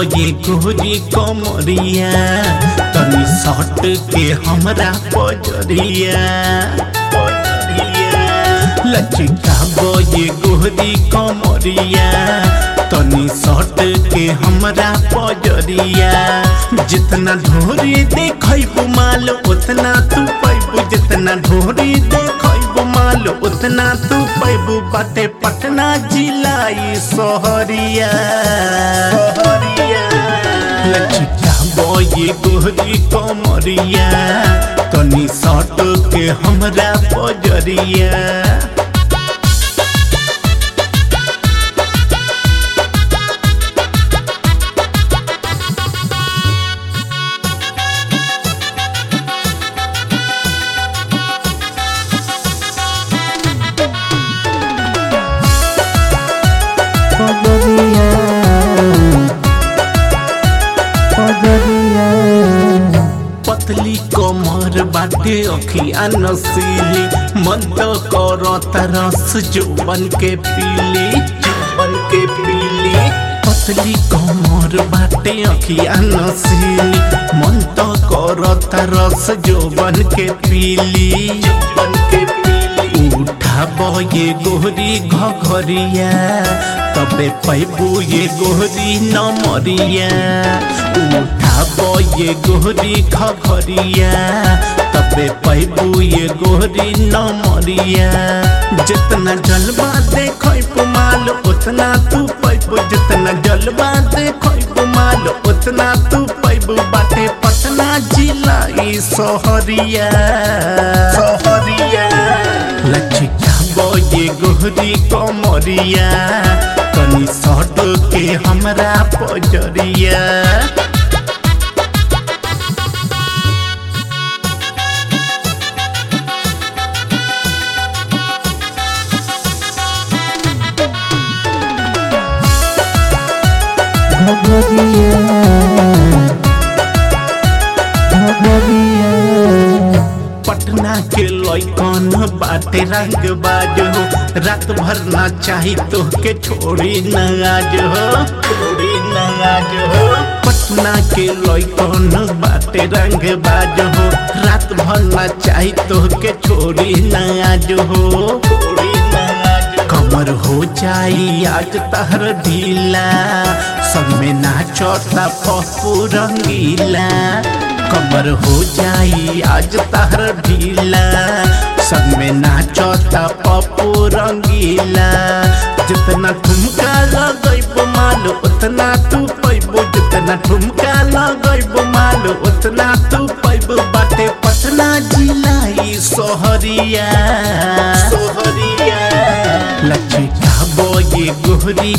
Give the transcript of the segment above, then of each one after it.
ये गोरी कमरिया तनी सट के हमरा पजरिया पजरिया लचिका ये गोरी कमरिया तनी सट के हमरा पजरिया जितना ढोरी देखब माल उतना तू पैबू जितना ढोरी देखब माल उतना तू पैबू बाटे पटना जिलाई सोहरिया लचिका बॉय गोरी कमरिया तनी सट के हमरा पजरिया Poderia Poderia पतली कमर बाटे अखिया नसीली मन तो करो तरस जोबन के पीली जोबन के पीली पतली कमर बाटे अखिया नसीली मन तो करो तरस जोबन के पीली जोबन के पीली उठाब ये गोरी घघरिया तबे पैबू ये गोरी नमरिया उठाब ये गोरी घघरिया तबे पैबू ये गोरी नमरिया जितना जलवा देखब माल उतना तू पैबू जितना जलवा देखब माल उतना तू पैबू बाटे पटना जिला ई सोहरिया सोहरिया लचिका बॉय गोहरी कमरिया कनी सट के हमरा पजरिया Poderia Poderia पटना के लैकन बाटे रंग बाज हो रात भर ना चाही तो के छोड़ी न आज हो छोड़ी न आज हो पटना के लैकन बाटे रंग बाज हो रात भर ना चाही तो के छोड़ी न आज हो छोड़ी न आज कमर हो जाई आज तहर ढीला सब में नाचता पप्पू रंगीला कमर हो जाई आज तहर ढीला सब में नाचता पप्पू रंगीला जितना ठुमका लगैब माल उतना तू पैबो जितना ठुमका लगैब माल उतना तू पैबो बाटे पटना जिला ई सोहरिया सोहरिया लचिका बॉय गोहरी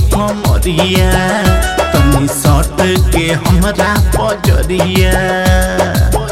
कमरिया तनी सट के हमरा पजरिया